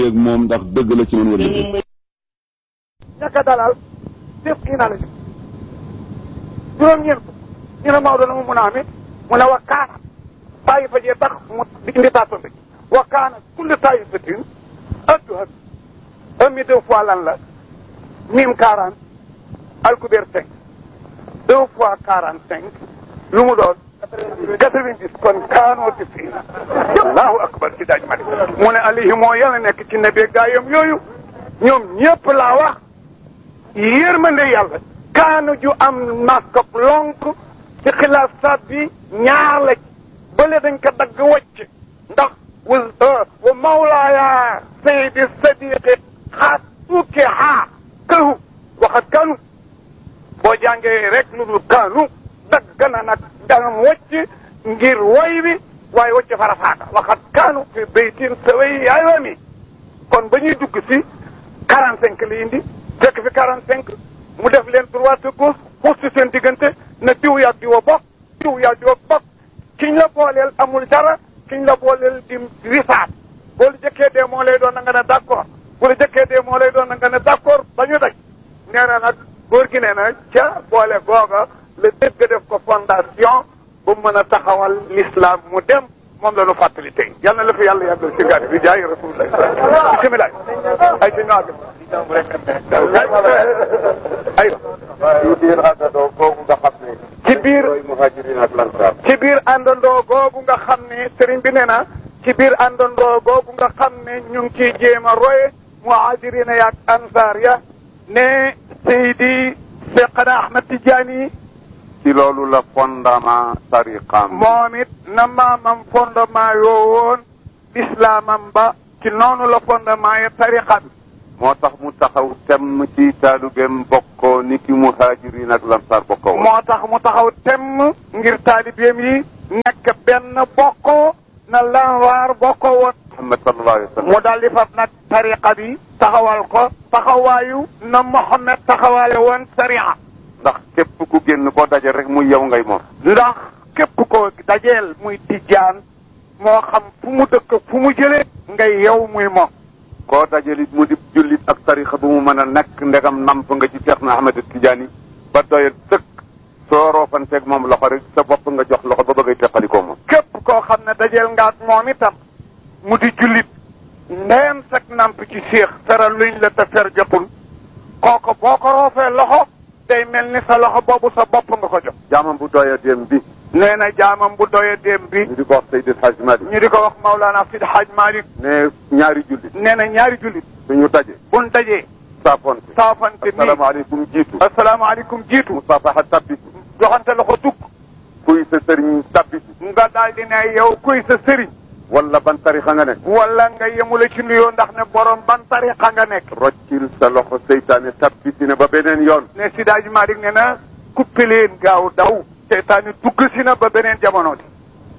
wéyeeg moom ndax dëgg la ci man wala dëgg ñàkk a dalal def kii naa la ñu juróom-ñeent ñu ne Maodo na mu mun a amee mu ne wa kaana bàyyi fa jee tax mu indi taatam bi wa kaana kulli taayifatin adduha un mi deux fois lan la mim quarante alkubeer cinq deux fois quarante cinq lu mu doon quatre-vingt-dix kon kaanooti fii allahu akbar ci daaj mali mu ne alayhi moo yàlla nekk ci nebe gaayam yooyu ñoom ñëpp laa wax yërmande yàlla kaanu ju am maskop lonk ci xilaaf saat bi ñaar la bële dañ ko dagg wacc ndax wa wa mawlaaya saydi sadiqi xaat tuuki xaa këhu waxat kanu boo jàngee rek lu dul kaanu dagg na nag dangam wacc ngir woy bi waaye wacc farafaaka waxat kaanu fi baytin saway yaay wami kon ba ñuy dugg si quarante cinq li indi fekk fi quarante cinq mu def leen droite de gauche xuus ci seen diggante na diw yaag diwa bokk diw yaag diwa bokk kiñ la booleel amul dara kiñ la booleel di risaat boo la jëkkee dee moo lay doon na nga ne d' accord bu la jëkkee dee moo lay doon na nga ne d' accord ba ñu daj nee na nag góor gi nee na ca boole googa la dëgg def ko fondation bu mën a taxawal l'islam mu dem moom la ñu fàttali tey yal na la fi yàlla yàggal si gàtt bi jaay rasulullah bisimilah ay ci ñoo ay ci biir àndandoo boobu nga xam ne. ci biir mooy muhajirin ak lansaar. ci biir àndandoo googu nga xam ne sëriñ bi nee na ci biir àndandoo googu nga xam ne ñu ngi ciy jéem a roye muhajirina yaak ansaar ya ne Seydi Seexna Ahmad Tijaani ci loolu la fondement tariqaam. moom it na maamam fondement yoo woon islaamam ba ci noonu la fondement ya tariqa bi moo tax mu taxaw temm ci taalubeem bokkoo ni ki muhajirin ak lansaar bokkoo woon. moo tax mu taxaw temm ngir taalibeem yi nekk benn bokkoo na lanwaar bokkoo woon Muhammad sallallahu alayhi wa sallam. mu daal di fab nag tariqa bi taxawal ko taxawaayu na Mohammed taxawaale woon sariya ndax képp ku génn koo daje rek muy yow ngay moom. ndax képp ko dajeel muy tijjaan moo xam fu mu dëkk fu mu jëlee ngay yow muy moom koo dajalit mu di jullit ak tarixa bu mu mën a nekk ndegam namp nga ci Seex na Ahmad Tijaani ba doyal sëkk soo roofanteeg moom loxo rek sa bopp nga jox loxo ba bëggay teqalikoo moom. képp koo xam ne dajeel nga ak moom itam mu di jullit ndeyam sag namp ci séex feral luñ la te fer jotul kooku boo ko roofee loxo day mel ni sa loxo boobu sa bopp nga ko jox jaamam bu doya dem bi nee na jaamam bu doye dem bi ñu di ko wax Seydi El Hadji Malick ñu di ko wax Maulana Sidi Hadj Malick ne ñaari jullit nee na ñaari jullit suñu daje buñ dajee saafonte saafante nii asalaamaaleykum jiitu asalaamaaleykum jiitu musaafaxa tabbitu joxante loxo dugg kuy sa sëriñ tabbitu nga daal di ne yow kuy sa sëriñ wala ban tarixa nga nekk wala nga yemule ci nuyoo ndax ne borom ban tariqa nga nekk roccil sa loxo seytaane tabbiti ne ba beneen yoon ne Sidi Hadj Malick ne na kuppi leen gaaw daw seytaane dugg si na ba beneen jamono di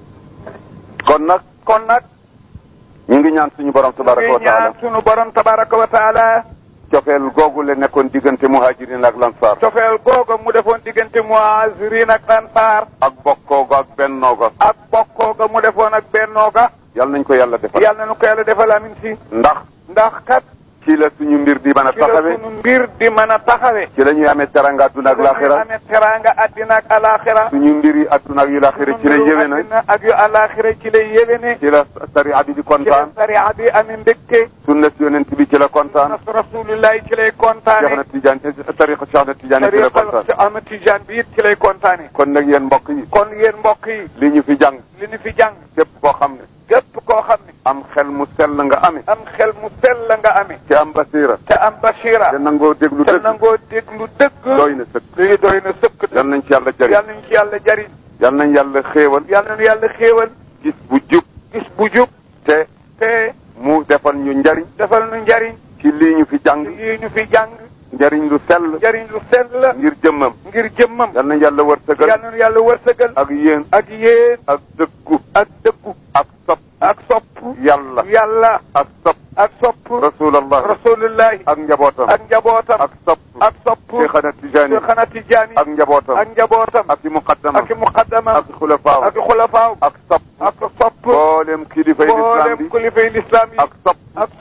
kon nag kon nag ñu ngi ñaan suñu borom tabaraka wa ngi ñaan taala sunu borom tabaraka wa taala cofeel googu la nekkoon diggante muhajirin ak lansaar cofeel googa mu defoon diggante muhazirin ak ansaar ak bokkooga ak bennooga ak bokkooga mu defoon ak bennooga yal nañ ko yàlla defal yàlla na nu ko yàlla defal amin si ndax ndax kat ci la suñu mbir di mën a ci la taxawe sunu mbir di mën a taxawe ci la ñuy amee teranga adduna ak laaxira amee teranga addina ak alaxira suñu mbiri adduna ak yu laaxira ci la yéwe na addina ak yu alaxira ci lay yéwéne ci la sariya bi di ci la kontaan sariya bi amee mbégte sunna si yonent bi ci la kontaan nas rasulillahi ci lay Cheikh kontaane na Tidiane tariqa Cheikh na Tidiane ci la tariqa kontaan ci Ahmad Tijaan bi it ci lay kontaane kon nag yéen mbokk yi kon yéen mbokk yi li ñu fi jàng li ñu fi jàng képp koo xam ne képp koo xam ne am xel mu sell nga amee am xel mu sell la nga amee ci am basira te am basira te nangoo déglu te dëgg nangoo déglu dëgg doy na sëkk lii doy na sëkk yal nañ ci yàlla jëriñ yal nañ ci yàlla jariñ yal nañ yàlla xéewal yal nañu yàlla xéewal gis bu jub gis bu jub te te mu defal ñu njariñ defal nu njariñ ci lii ñu fi jàng lii ñu fi jàng njariñ lu sell njariñ lu sell ngir jëmmam ngir jëmmam yal nañ yàlla yal wërsëgal nañu yàlla wërsëgal ak yéen ak yéen ak dëggu ak dëggu ak sopp ak sopp yàlla yàlla ak sopp ak sopp rasulallah rasulullahi ak njabootam ak njabootam ak sopp ak sopp Cheikhana Tijaani Cheikhana Tijaani ak njabootam ak njabootam ak i muqaddamam ak muqaddamam ak xulafaaw ak xulafaaw ak sopp ak sopp mboolem kilifay lislaam mboolem bi kulifay lislaam yi ak sopp ak sopp mboolem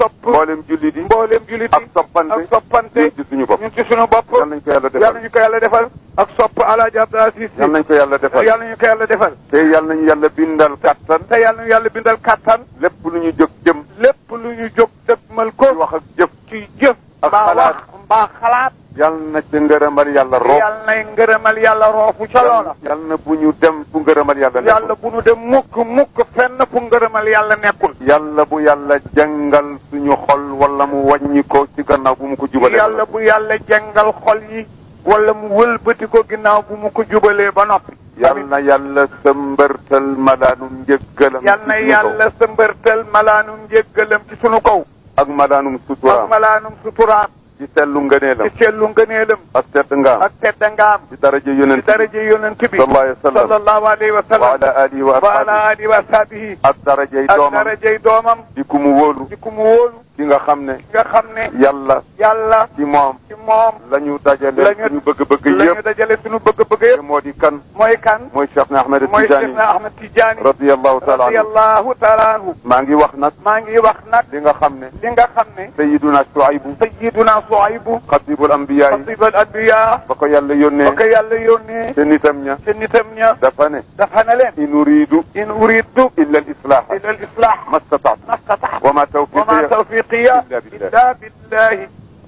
mboolem jullit yi mboolem jullit ak yi soppante ak soppante ñun ci suñu bopp ñun ci suñu bopp yal nañ ko yàlla yàlla defal ñu ko yàlla defal ak sopp alaaji Abdou Aziz yal nañ ko yàlla defal yàlla ñu ko yàlla defal te yal nañu yàlla bindal kattan te yàlla ñu yàlla bindal kattan lépp lu ñu jóg jëm lépp lu ñu jóg dëgmal ko ci wax ak jëf ci jëf ak mbaa xalaat. wax mbaa xalaat yal na ci ngërëmal yàlla roof yàlla nay ngërëmal yàlla roofu ca loola yal na bu ñu dem fu ngërëmal yàlla nekkul yàlla bu nu dem mukk mukk fenn fu ngërëmal yàlla nekkul yàlla bu yàlla jàngal suñu xol wala mu wàññi ko ci gannaaw bu mu ko jubalee yàlla bu yàlla jàngal xol yi wala mu wëlbati ko ginnaaw bu mu ko jubalee ba noppi yal na yàlla sëmbërtal malaanum njëggalam yal na ci suñu kaw. yàlla sa mbërtal malaanum njéggalam ci sunu kaw ak malaanum ak suturaam malaanum suturaam ci sellu ngëneelam ci sellu ngëneelam ak tedd ngaam ak teddangaam ci daraja ci yonent bi daraja yonent bi sallallahu alayhi wa sallam sallallahu alayhi wa wa sallam ala alihi wa wa ala ashabihi alihi wa sahbihi ak darajay ak doomam darajay doomam di ku mu wóolu di ku mu wóolu ki nga xam ne nga xam ne yàlla yàlla ci moom ci moom la ñu dajale la ñu- suñu bëgg-bëgg la ñu yëpp dajale sunu bëgg-bëgg te yëpp moo di kan mooy kan mooy Cheikh na Ahmed mooy Tidiane Cheikhna Ahmed Tidiane radiyallahu taala anhu radiyallahu taala anhu maa ngi wax nag maa ngi wax nag li nga xam ne li nga xam ne sayiduna Shuaybu sayyiduna Suaybu xatibul anbiya yi xatibal anbiya ba ko yàlla ba yónnee ko yàlla yónnee te nitam ña te nitam ña dafa ne dafa na leen in uridu in uridu illa al islah ila al islah ma stataatu ma stataatu wa ma wa ma tawfiqiya tawfiqiya illa billah. illa billahi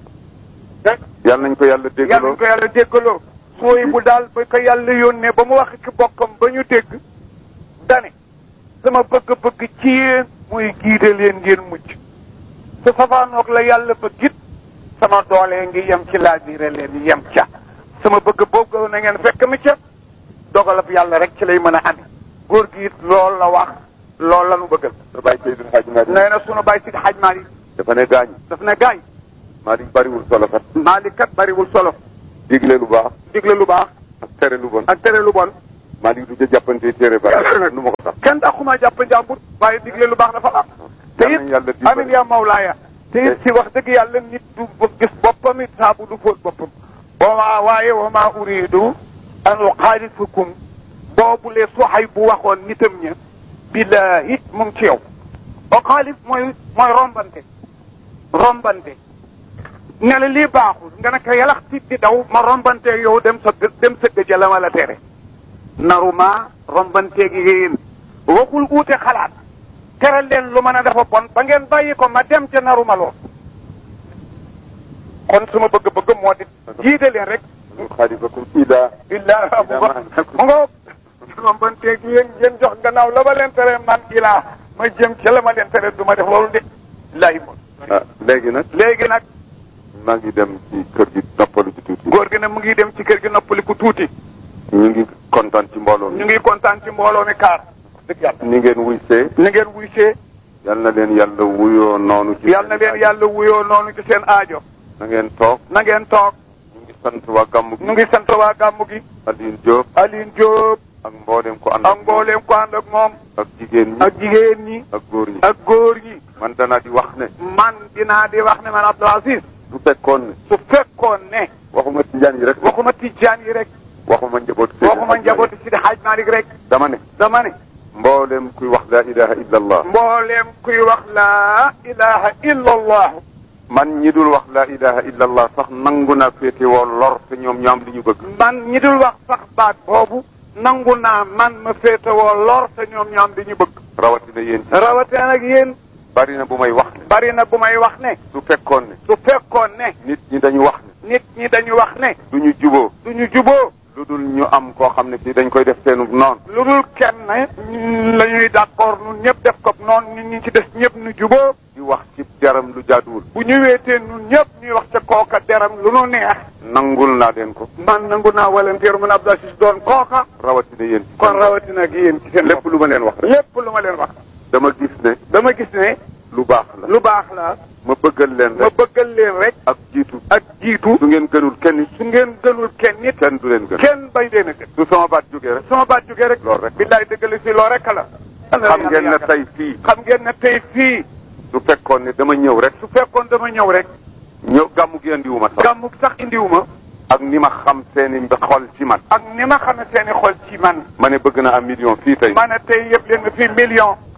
yàlla nañ ko yàlla yàlla déggaloo ñu ko yàlla déggaloo sooy bu daal ba ko yàlla yónnee ba mu wax ci bokkam ba ñu dégg dane sama bëgg-bëgg ci yéen muy giide leen ngeen mucc su safaanoog la yàlla bëggit sama doole ngi yem ci laabire leen yem ca sama bëgg boobu na ngeen fekk mi ca dogalab yàlla rek ci lay mën a ame góor gi it loolu la wax loolu la nu bëggal sa bàyyi Seydou Hadj Malick nee na sunu bàyyi si xaj Maalik dafa ne gaañ daf ne gaay Malick bariwul solo kat Maalik kat bariwul solo digle lu baax digle lu baax ak tere lu bon ak tere lu bon Malick du ca jàppante téere ba nu ma ko tax kenn daxuma jàpp njàmbur waaye digle lu baax dafa am te Yal nañu yàlla it dimbali. amin ya mawlaaya te it si wax dëgg yàlla nit du gis boppam it saabu du fóot boppam wama waaye wama uridu an uxaalifakum boobu le soxay bu waxoon nitam ña billahi mu ngi ci yow uxaalif mooy mooy rombante rombante ne la lii baaxul nga ne ko yalax tit di daw ma rombante yow dem sa dem sëgg ja la ma la tere naruma rombanteeg yéen waxul uute xalaat tere leen lu mën a dafa bon ba ngeen bàyyi ko ma dem ca naruma lool kon suma bëgg-bëgg moo di jiite leen rek xaalifakum ila illaa bu ko mu ngoog rombanteeg yéen ngeen jox gannaaw la ma leen tere man ilaa ma jëm ca la ma leen tere du ma def loolu de lay mo ah léegi nag léegi nag maa ngi dem ci kër gi noppalu ci tuuti góor gi ne mu ngi dem ci kër gi noppaliku tuuti ñu ngi kontaan ci mbooloo mi ñu ngi kontaan ci mbooloo mi kaar dëgg yàlla ni ngeen wuy see ni ngeen wuy see yal na leen yàlla wuyoo noonu ci yàlla na leen yàlla wuyoo noonu ci seen aajo na ngeen toog na ngeen toog ñu ngi sant waa gàmmu gi ñu ngi sant waa gàmmu gi Aline Diop Aline Diop ak mbooleem ko ànd ak mbooleem ko ànd ak moom ak jigéen ñi ak jigéen ñi ak góor ñi ak góor ñi man danaa di wax ne man dinaa di wax ne man Abdou Aziz du fekkoon ne su fekkoon ne waxuma tijaan yi rek waxuma tijaan yi rek waxuma njaboot Seydi waxuma Hadji njabooti Sidi Hadj Malick rek dama ne dama ne mbooleem kuy wax laa ilaha illa allah mbooleem kuy wax laa ilaha illa allah man ñi dul wax laa ilaha illa allah sax nangu naa féete woo lor te ñoom ñoo am li ñu bëgg man ñi dul wax sax baat boobu nangu naa man ma féetewoo lor te ñoom ñoom di ñu bëgg rawatina yéen ci rawatina nag yéen bari na bu may wax ne bari na bu may wax ne su fekkoon ne su fekkoon ne nit ñi dañu wax ne nit ñi dañu wax ne du ñu juboo du ñu juboo lu dul ñu am koo xam ne kii dañ koy def seenu noon lu dul kenn la ñuy d'accord nun ñëpp def ko noonu nit ñi ci des ñëpp nu juboo di wax ci jaram lu jaaduwul bu ñu weetee nun ñëpp ñuy wax ca kooka deram lu nu neex nangul naa leen ko man nangu naa walanteer mun Abdou Aziz doon kooka rawatina yéen ci kon rawatina ak yéen ci seen lépp lu ma leen wax rek lépp lu ma leen wax dama gis ne dama gis ne lu baax la lu baax la ma bëggal leen ma rek bëggal leen rek ak jiitu ak jiitu su ngeen gënul kenn su ngeen gënul kenn nit kenn du leen gën kenn bay leen a gën su sama baat jógee rek sama baat jógee rek loolu rek billaay dëggali si loo rek la xam ngeen ne tey fii xam ngeen ne tey fii su fekkoon ne dama ñëw rek su fekkoon dama ñëw rek ñëw gàmmu gi andiwuma sax gàmmu sax indiwuma ak ni ma xam seeni xol ci man ak ni ma xamee seeni xol ci man ma ne bëgg na am million fii tey ma ne tey yëpp leen nga fii million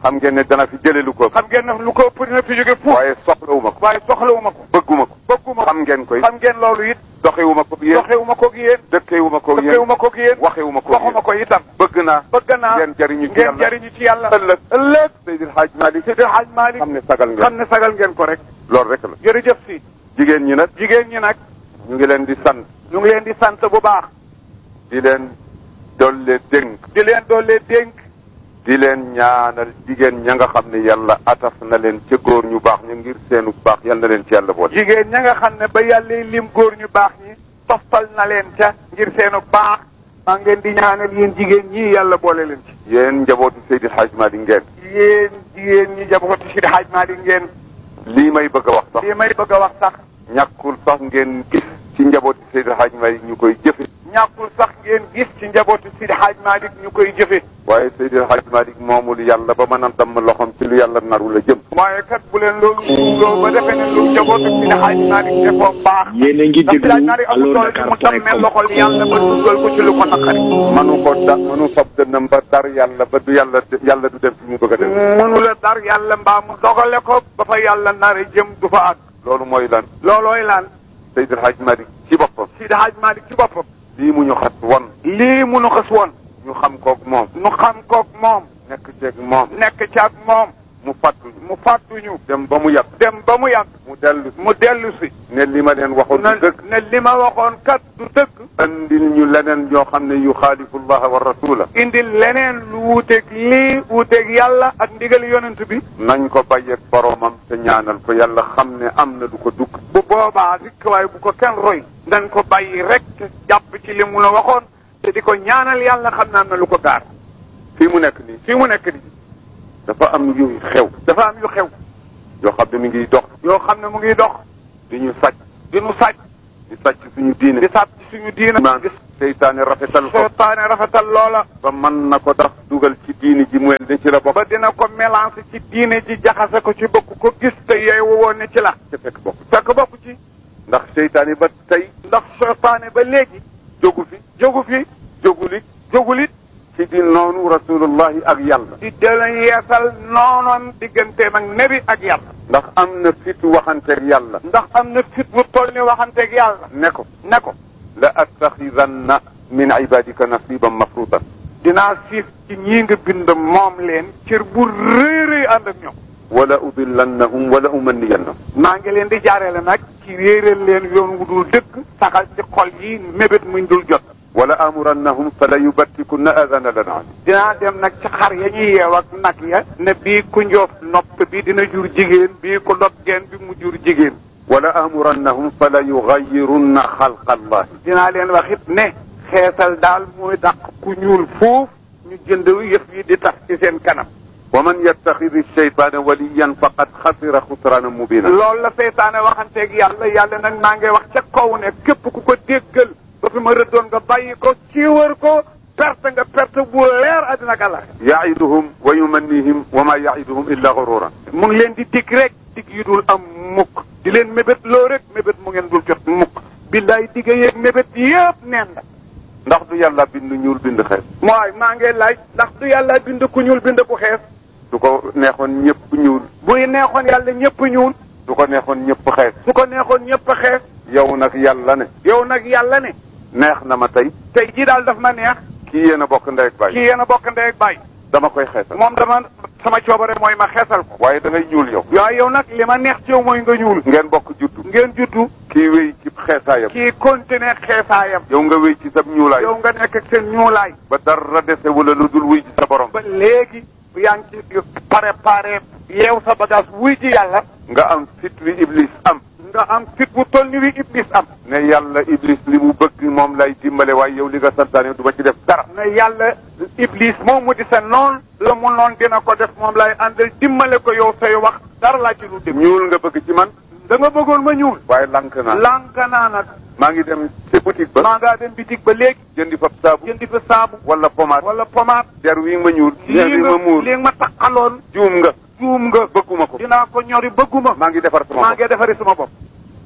xam ngeen ne dana fi jële lu ko xam ngeen ne lu ko ëpp dina fi jóge fuuf waaye soxlawuma ko waaye soxlawuma ko bëgguma ko bëgguma ko xam ngeen koy xam ngeen loolu it doxewuma ko yéen doxewuma ko yéen dëkkewuma ko yéen dëkkewuma ko yéen waxewuma ko waxuma yéen ko itam bëgg naa bëgg naa ngeen jariñu ci ngeen yàlla jariñu ci yàlla ëllëg ëllëg Seydil Hadj Malick Seydi Hadj Malick xam ne sagal ngeen xam ne sagal ngeen ko rek loolu rek la jërëjëf si jigéen ñi nag jigéen ñi nag ñu ngi leen di sant ñu ngi leen di sant bu baax di leen dolle dénk di leen doole dénk di leen ñaanal jigéen ña nga xam ne yàlla ataf na leen ca góor ñu baax ñu ngir seenu baax yal na leen ci yàlla boole jigéen ña nga xam ne ba yàlla lim góor ñu baax ñi toftal na leen ca ngir seenu baax maa ngi leen di ñaanal yéen jigéen ñi yàlla boole leen ci yéen njabootu Seydil Hadj Malick ngeen yéen jigéen ñi jabooti Seydi Hadj Malick ngeen lii may bëgg a wax sax lii may bëgg a wax sax ñàkkul sax ngeen gis ci njabootu Seydil Hadj Malick ñu koy jëfe ñàkkul sax ngeen gis ci njabootu Seydi Hadj Malick ñu koy jëfe waaye Seydil Hadj Malick moomul yàlla ba mën a damm loxoom ci lu yàlla naru la jëm waaye kat bu leen loolu suuloo ba defee ne lu njabootu Seydi Hadj Malick defoo baax yéen a ngi ndax Seydi Hadj déglu Malick amul allo doole ci mu Dakar point tammee com loxol yàlla ba dugal ko ci lu ko naqari manu ko da manu fab dënnam ba dar yàlla ba du yàlla yàlla du dem fi mu bëgg a dem mënu la dar yàlla mbaa mu dogale ko ba fa yàlla nare jëm du fa àgg loolu mooy lan loolooy lan Seydil Hadj Malick ci boppam Seydi Hadj Malick ci boppam lii mu ñu xas won lii munu xas woon ñu xam koog moom nu xam koog moom nekk ceeg moom nekk ci ak moom mu fàttuñu mu fàttuñu dem ba mu yàgg dem ba mu yàgg mu dellu si mu dellu si ne li ma leen waxoon na du dëgg ne li ma waxoon kat du dëgg andil ñu leneen yoo xam ne yu xaalifu llaha wa rasula indi leneen lu wuuteeg lii wuuteeg yàlla ak ndigal yonent bi nañ ko bàyyeeg boromam te ñaanal ko yàlla xam ne am na du ko dugg bu boobaa rikk waaye bu ko kenn roy dañ ko bàyyi rek te jàpp ci li mu la waxoon te di ko ñaanal yàlla xam naa na lu ko gaar fii mu nekk nii fii mu nekk nii dafa am yu xew dafa am yu xew yoo xam ne mi ngi dox yoo xam ne mu ngi dox di ñu sàcc di nu sàcc di sàcc suñu diine di sàcc suñu diina naan gis seytaane rafetal ko seytaane rafetal loola ba mën na ko tax dugal ci diini ji mu ne ci la bokk ba dina ko mélange ci diine ji jaxase ko ci bokk ko gis te yeewu woon ne ci la te fekk bokk fekk bokk ci ndax seytaane ba tey ndax seytaane ba léegi jógu fi jógu fi jógulit jógulit ci di noonu rasulullahi ak yàlla di dela yeesal noonoon digganteem ak nebi ak yàlla ndax am na fitu waxanteeg yàlla ndax am na fit bu toll ni waxanteeg yàlla ne ko ne ko la attaxidanna min ibadika nasiban mafruutan dinaa siif ci ñii nga bind moom leen cër bu rëy rëy ànd ak ñoom wala udillannahum wala umanniyannahum maa ngi leen di jaareele nag ci réeral leen yoon wu dul dëkk saxal ci xol yi mébét muñ dul jot wala amurannahum fala yubattikunna adana lanaam dinaa dem nag ci xar ya ñuy yeew ak nag ya ne bii ku njoof nopp bi dina jur jigéen bii ku dog geen bi mu jur jigéen wala amurannahum fala yugayirunna xalqa allahi dinaa leen wax it ne xeesal daal mooy dàq ku ñuul foofu ñu jënd yëf yi di tax ci seen kanam wa man yattaxidi shaytaana waliyan faqad xasira xusraana mubina loolu la seytaane waxanteeg yàlla yàlla nag maa ngay wax ca kaw ne képp ku ko déggal ba fi ma rëddoon nga bàyyi ko ci wër ko perte nga perte bu leer àddina ak àllax yaiduhum wa yumannihim wa ma yaiduhum illa gururan mu ngi leen di dig rek dig yu dul am mukk di leen mébét loo rek mébét mu ngeen dul jot mukk billaay digga yeeg mébét yëpp neen la ndax du yàlla bind ñuul bind xees mooy maa ngi laaj ndax du yàlla bind ku ñuul bind ku xees du ko neexoon ñëpp ñuul buy neexoon yàlla ñëpp ñuul du ko neexoon ñëpp xees su ko neexoon ñëpp a xees yow nag yàlla ne yow nag yàlla ne neex na ma tey tey jii daal daf ma neex kii yéen a bokk ndey ak baay kii yéen a bokk ndey ak baay dama koy xeesal moom dama sama coobare mooy ma xeesal ko waaye da ngay ñuul yow waaye yow nag li ma neex ci yow mooy nga ñuul ngeen bokk juddu ngeen juddu kii wéy ci xeesaayam kii continuer xeesaayam yow nga wéy ci sab ñuulaay yow nga nekk ak seen ñuulaay ba dara dese wala lu dul wuy ci sa borom ba léegi yaa ngi ci préparé yeew sa bagage wuy ji yàlla nga am fit wi iblis am nga am fit bu toll ni wi iblis am ne yàlla iblis li mu bëgg moom lay dimbale waaye yow li nga santaane du ma ci def dara ne yàlla iblis moom mu di sa noon la mu noon dina ko def moom lay àndal dimbale ko yow say wax dara laa ci lu dem ñuul nga bëgg ci man da nga bëggoon ma ñuul waaye lank naa lànk naa nag maa ngi dem ci boutique ba maa ngaa dem bitig ba léegi jëndi fa saabu jëndi fa saabu wala pommade wala pommade der wi ma ñuul der lii wi ma nga muur lii ma taqaloon juum nga juum nga bëgguma ko dinaa ko ñori bëgguma maa ngi defar sama maa bopp ngi defari sama bopp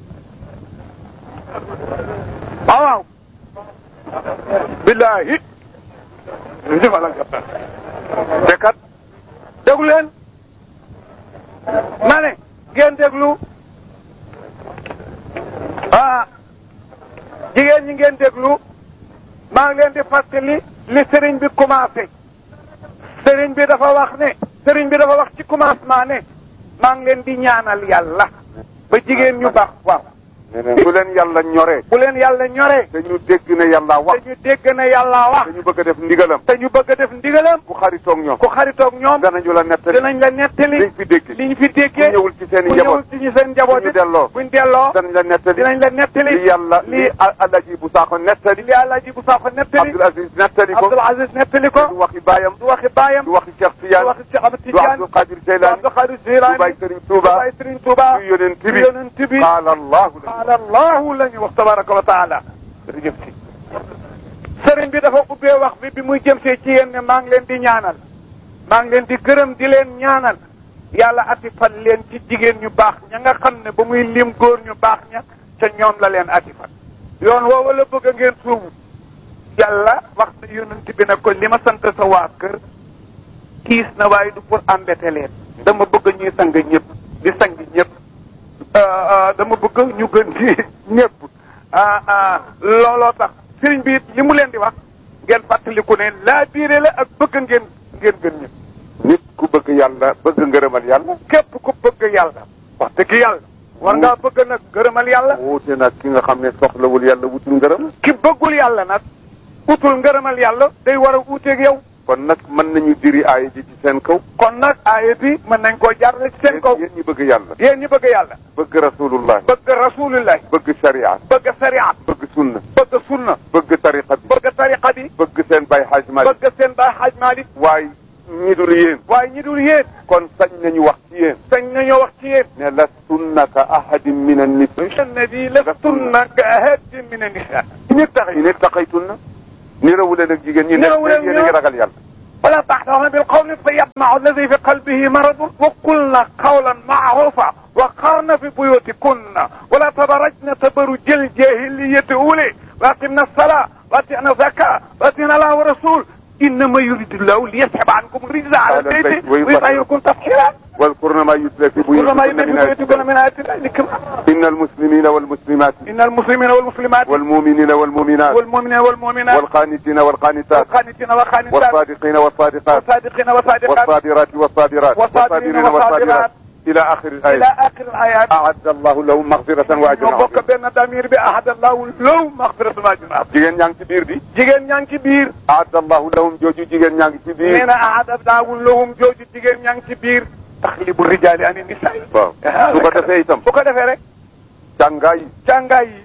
waaw waaw billaahi defal ak te kat te jóg leen ma ne ngeen déglu ah jigéen ñi ngeen déglu maa ngi leen di fàttali li sëriñ bi commencé sëriñ bi dafa wax ne sëriñ bi dafa wax ci commencement ne maa ngi leen di ñaanal yàlla ba jigéen ñu baax waaw ne ne bu leen yàlla ñoree bu leen yàlla ñoree te ñu dégg ne yàlla wax te ñu dégg ne yàlla wax te ñu bëgg a def ndigalam te ñu bëgg a def ndigalam ku xaritoog ñoom ku xaritoog ñoom danañu la nettali dinañ la nettali liñ fi dégg li ñu fi déggee bu ñëwul ci seen i bu njaboot ñëwul ci ñu seen njaboot bu ñu delloo buñ delloo danañ la nettali dinañ la nettali li yàlla li li alaji bu saako nettali li Alaaji bu Sakho nettali Abdul Aziz nettali ko Abdul Aziz nettali ko du waxi baayam du waxi baayam du waxi Cheikh du Tidiane waxi Cheikh Ahmed du Tidiane Abdul Qadir du Jeylaani Abdul Qadir du Jilani Baay Sëriñ Tuuba du Baay Sëriñ Tuuba du yonent bi du yonent bi qaala allahu la qaala allahu la ñu wax tabaraka wa taala jërëjëf si sëriñ bi dafa ubbee wax bi bi muy jëm see ci yéen ne maa ngi leen di ñaanal maa ngi leen di gërëm di leen ñaanal yàlla atifal leen ci jigéen ñu baax ña nga xam ne ba muy lim góor ñu baax ña ca ñoom la leen atifal yoon woowu la bëgg a ngeen suubu yàlla wax na yonent bi ne ko li ma sant sa waa kër kiis na waaye du pour embêter leen dama bëgg ñuy sang ñëpp di sang ñëpp dama bëgg ñu gën ci ñëpp looloo tax sëriñ bi li mu leen di wax ngeen fàttaliku ne laa biire la ak bëgg ngeen ngeen gën ñëpp nit ku bëgg yàlla bëgg ngërëmal yàlla képp ku bëgg yàlla wax dëgg yàlla war ngaa bëgg nag ngërëmal yàlla wuute nag ki nga xam ne soxlawul yàlla wutul ngërëm ki bëggul yàlla nag utul ngërëmal yàlla day war a uuteeg yow kon nag mën nañu diri aaya ji ci seen kaw kon nag aaya bi mën nañ koo jaarale ci seen kaw yéen ñi bëgg yàlla yéen ñi bëgg yàlla bëgg rasulullah bëgg rasulullah bëgg sharia bëgg sariat bëgg sunna bëgg sunna bëgg tariqa bi bëgg tariqa bi bëgg seen bay xaaj Malik bëgg seen baay xaaj Malik waaye ñi dul yéen waaye ñi dul yéen kon sañ nañu wax ci yéen sañ nañoo wax ci yéen ne la sunnaka ahadin min annisa الذي لستن كأحد من النساء إن اتقي in ittaqaytunna nirawuleen ak jigéen ñi ne Nirawuleen yéen a ngi ragal yàlla ولا تحضرن بالقول فيطمع الذي في قلبه مرض وقلن قولا معروفا وقرن في بيوتكن ولا تبرجن تبرج الجاهلية أولي وأقمنا الصلاة وأطعنا الزكاة وأطعنا الله ورسول إنما يريد الله ليسحب عنكم الرجز على على البيت البيت ويطهركم. ويطهركم تطهيرا واذكرن ما يتلى في كل ما بيوتكن من يملكون من آيات آيات الله لكم إن المسلمين والمسلمات إن المسلمين والمسلمات والمؤمنين والمؤمنات والمؤمنين والمؤمنات والقانتين والقانتات والقانتين والقانتات والصادقين والصادقات والصادقين والصادقات والصابرات والصابرات والصابرين والصابرين والصابرات إلى آخر إلى الآية آخر الآيات أعد الله لهم مغفرة وأجرا ñoo bokk عظيما benn damir bi ahad allahu law maxfiratu ma junaa jigéen ñaa ngi ci biir di jigéen ñaa ngi ci biir أعد الله لهم jooju jigéen ñaa ngi ci nee biir na ahad allahu lahum jooju jigéen ñaa ngi ci biir taxlibu rijaali ani nisaa waaw su ko defee itam bu ko defee rek jàngaay yi jàngaay yi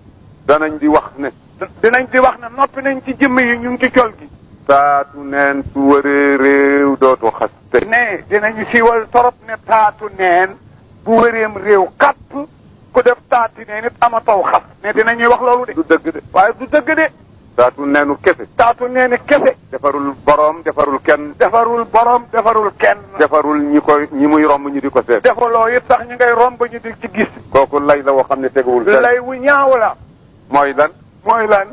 danañ di wax ne dinañ di wax ne noppi nañ ci jëmm yi ñu ngi ci col gi taatu neen su wëree réew dootu xaste ne dinañu siiwal torop ne taatu neen bu wëreem réew kapp ku def taati neen it amataw xas ne dinañuy wax loolu de du dëgg de waaye du dëgg de taatu neenu kese taatu neeni kese defarul boroom defarul kenn defarul borom defarul kenn defarul ñi koy ñi muy romb ñi di ko seet defaloo it sax ñu ngay romb ñu di ci gis kooku lay la woo xam ne teguwul fenn lay wu ñaaw la mooy lan mooy lan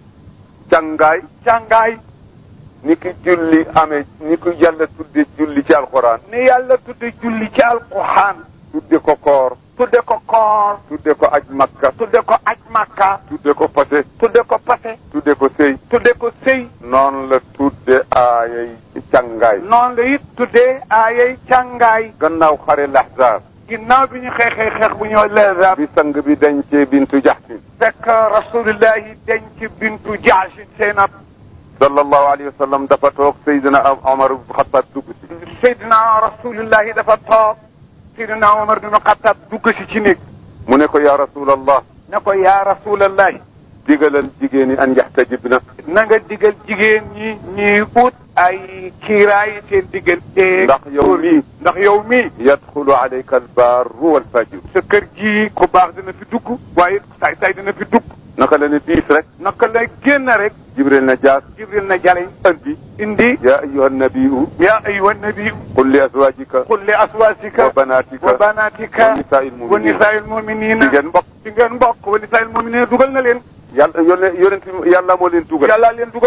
jàngaay jàngaay ni ki julli amee ni ki yàlla tudde julli ci alxuraan ni yàlla tudde julli ci alquran tudde ko koor tudde ko koor tudde ko aj makka tudde ko aj makka tudde ko fase tudde ko pase tudde ko sëy tudde ko sëy noonu la tudde aayay càngaay noonu la it tuddee aayay càngaay gannaaw xare laxzaab ginnaaw bi ñu xeexee xeex bu ñoo leesab bi sang bi dencee bintu jaxsin fekk rasulillahi denc bintu jaasin seenab sallallahu alayhi wa sallam dafa toog Seydina Omar ibn Xattaab dugg si seydina rasulillahi dafa toog seydina omar bin xattaab dugg si ci néeg mu ne ko yaa rasulallah ne ko yaa rasulallahi digalal jigéen ñi an yaxtajibna na nga digal jigéen ñi ñuy ut ay kiiraay seen diggante ndax yow mii ndax yow mii yadxulu alayka albarru walfajiru sa kër ji ku baax dina fi dugg waaye saay saay dina fi dugg naka la ne diis rek naka lay génn rek jibril na jaas jibril na jaleñ andi indi yaa ayuha nabiyu yaa ayuha nabi qul li azwajika qul li aswasika wa banatika wa banatika wa nisaa'il wa mu'minin nisaa'il mu'minina jigéen mbokk ci ngeen mbokk wa nisaa'il mu'minina dugal na leen yàlla yónne yonent yàlla moo leen dugal yàlla leen dugal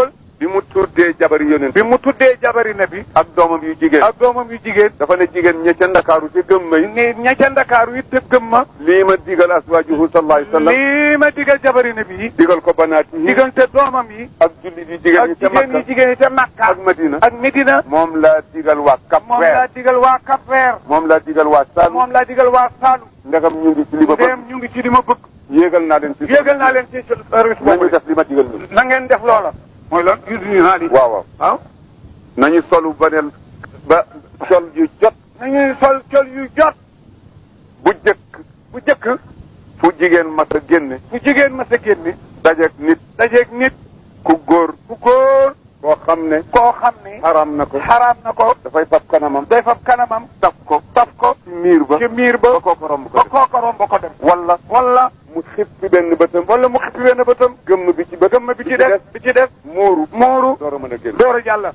bi mu tuddee jabari yonent bi mu tuddee jabari na bi ak doomam yu jigéen ak doomam yu jigéen dafa ne jigéen ña ca ndakaaru ca gëm may ni ña ca ndakaaru it gëm ma lii ma digal aswaajuhu sallallahu alayhi wa sallam lii ma digal jabari na bi digal ko banaati yi diggante doomam yi ak jullit yi jigéen ak ñi ca jigéen yi Makka jigéen yi ca Makka ak Madina ak Medina moom laa digal waa Cap moom laa Vert digal waa Cap Vert moom laa digal waa Saloum moom laa digal waa Saalum ndegam ñu ngi ci li ma bëgg ndéem ñu ngi ci li ma bëgg yéegal naa leen ci yéegal naa leen ci service nañu boobu def li ma digal nii na ngeen def loola mooy lan usine naa li waaw waaw waaw nañu solu ba ne ba sol yu jot nañuy sol col yu jot bu jëkk bu jëkk fu jigéen mas a génne bu jigéen ma sa génne dajeeg nit dajeeg nit ku góor bu góor koo xam ne koo xam ne xaram na ko xaraam na ko dafay fab kanamam day fab kanamam taf ko taf ko ci miir ba ci miir ba ba kooku romb ko ba def kooko romb ko dem wala wala mu xippi benn bëtam wala mu xippi wenn bëtam gëmm bi ci bët gëmm bi ci def bi ci def muuru mooru door a mën a génn door a jàll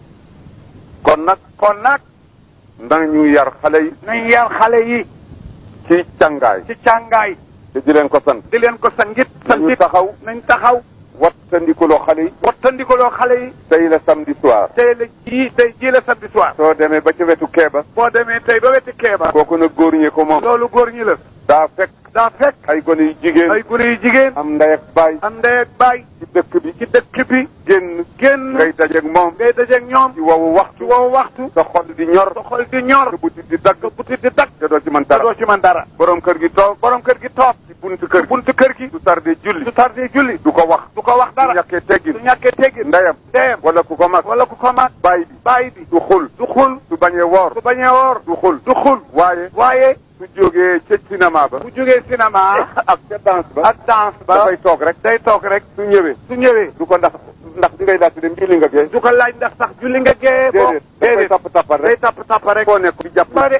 kon nag kon nag nañu yar xale yi nañ yar xale yi ci càngaay ci càngaay te di leen ko sant di leen ko sangit nañu sangit taxaw nañ taxaw wattandikuloo xale yi wattandikoloo xale yi tey la samedi soir tey la ji tey ji la samedi soir soo demee ba ca wetu keeba boo demee tey ba wetti keeba kooku nag góor ñee ko moom loolu góor ñi la daa fekk daa fekk ay gone yu jigéen ay gune yu jigéen am ndey ak baay am ndey ak baay ci dëkk bi ci dëkk bi génn génn ngay dajeeg moom ngay dajeeg ñoom ci wowu waxtu ci woowu waxtu sa xol di ñor sa xol di ñor sa butit di dagg sa butit di dagg te doo ci mën te dara doo ci mën dara borom kër gi toog borom kër gi toog ci buntu kër gi buntu kër gi du tardé julli du tardé julli du ko wax du ko wax du dara ñàkkee teggin du ñàkkee teggin ndeyam ndeyam wala ku ko mag wala ku ko mag baay bi baay bi du xul du xul du bañee woor du bañee woor du xul du xul waaye waaye su jógee ca cinéma ba bu jógee cinéma ak ca danse ba ak danse ba dafay toog rek day toog rek su ñëwee su ñëwee du ko ndax ndax di ngay laajte dem julli nga gee du ko laaj ndax sax julli nga gee boo déedéet dafay tapp tappal day rek tapp tapp rek foo nekk di jàpp ba de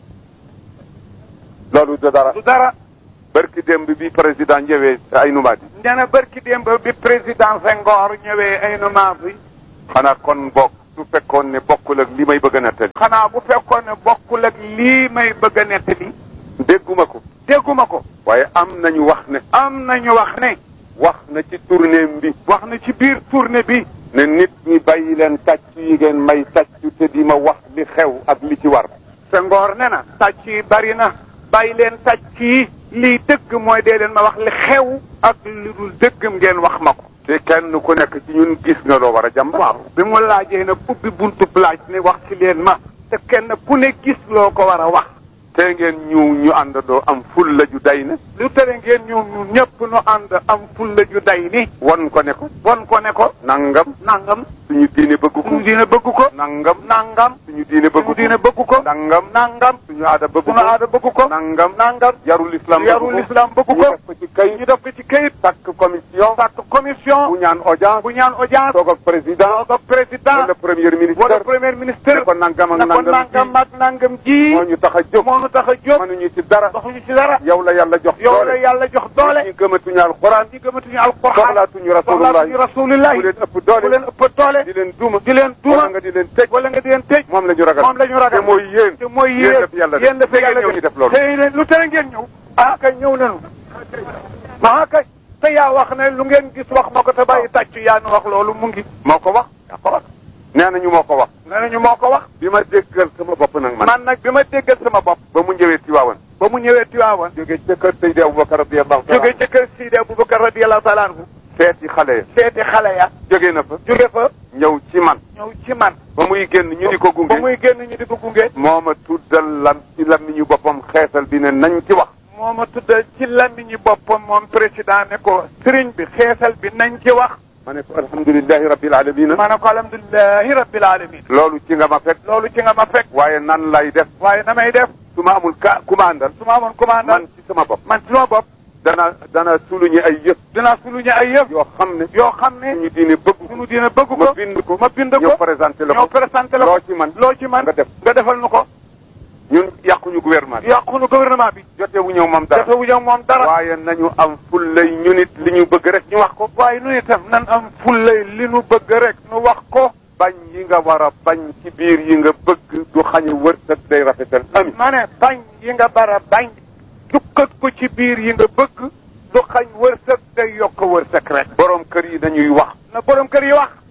loolu du dara du dara barki démb bi président ñëwee ay numaat yi nee na barki démb bi président Senghor ñëwee ay numaat yi xanaa kon bokk su fekkoon ne bokkul ak li may bëgg a nettali xanaa bu fekkoon ne bokkul ak lii may bëgg a nettali dégguma ko dégguma ko waaye am nañu wax ne am nañu wax ne wax na ci tournée bi wax na ci biir tournée bi ne nit ñi bàyyi leen tàcc yi ngeen may tàccu te di ma wax li xew ak li ci war Senghor ne na tàcc yi bari na bàyyi leen tàcc yi lii dëgg mooy dee leen ma wax li xew ak li dul dëggam ngeen wax ma ko te kenn ku nekk ci ñun gis nga loo war a jàmb waaw bi mu laajee nag ubbi buntu laaj ne wax ci leen ma te kenn ku ne gis loo ko war a wax te ngeen ñu ñu àndandoo am ful la ju day ne lu tere ngeen ñëw ñun ñëpp nu ànd am fulla ju day ni won ko ne ko won ko ne ko nangam nangam suñu diine bëgg ko suñu diine bëgg ko nangam nangam suñu diine bëgg suñu ko diine bëgg ko nangam nangam suñu aada bëgg suñu ko aada bëgg ko nangam nangam yarul islam bëgg yarul ko islam bëgg ñu ko def ko ci kayit ñu def ko ci kayit takk commission sàkk commission bu ñaan audience bu ñaan audience toog ak président toog ak président wala premier ministre wala premier ministre ne ko nangam ak ne ko nangam nangam ak nangam ji moo ñu tax a jóg moo nu tax a jóg mënuñu ci dara doxuñu ci dara yow la yàlla jox yow la doole yàlla jox doole ñi gëmatuñu alxuraan ñi gëmatuñu alquran soxlaatuñu rasulullah soxlaatuñu rasulullah ku leen ëpp ku doole leen ëpp doole di leen duma di leen duma wala nga di leen tëj wala nga di leen tëj moom la ñu ragal moom la ñu ragal te mooy yéen te mooy yéen yéen la fi yàlla yéen la fi yàlla ñëw ñu def loolu te leen lu tere ngeen ñëw ah kay ñëw nañu ah kay te yaa wax ne lu ngeen gis wax ma ko te bàyyi tàcc yaa nu wax loolu mu ngi moo ko wax yaa ko wax nee nañu moo ko wax nee nañu moo ko wax bi ma déggal sama bopp nag man man nag bi ma déggal sama bopp ba mu ñëwee Tiwaawan ba mu ñëwee Tiwaawan jóge ca kër Seydi Aboubacar radiyallahu taala jóge ca kër Sidi Aboubacar radiyallahu taala anhu seeti xale ya seeti xale ya jóge na fa jóge fa ñëw ci man ñëw ci man ba muy génn ñu di ko ba gunge muy génn ñu di ko gunge moo ma tuddal lam ci lammiñu boppam xeesal bi ne nañ ci wax moo ma tuddal ci làmmiñu boppam moom président ne ko sëriñ bi xeesal bi nañ ci wax ma ne ko alhamdulilahi rabbil alamina ma ne ko alhamdulilahi rabbil alamin loolu ci nga ma fekk loolu ci nga ma fekk waaye nan lay def waaye na may def su ma amul ka ku ma àndal su ma amoon commande man ci sama bopp man ci sama bopp dana dana suluñu ay yëf dinaa suluñu ay yëf yoo xam ne yoo xam ne suñu diine bëgg ko suñu diine bëgg ko ma bind ko ma bind ñëw ko présenté la ñoo ko présenté la ko loo ci man loo ci man nga def nga defal nu ko ñun yàquñu gouvernement bi yàqunu gouvernement bi jote wu ñëw moom dara dafa wuñu moom dara waaye nañu am fullay ñu nit li ñu bëgg rek ñu wax ko waaye nu itam nan am fullay li nu bëgg rek nu wax ko bañ yi nga war a bañ ci biir yi nga bëgg du xañe wërsëg day rafetal ami ma ne bañ yi nga bara bañ jukkat ko ci biir yi nga bëgg du xañ wërsëg day yokk wërsëg rek borom kër yi dañuy wax na borom kër yi wax nañu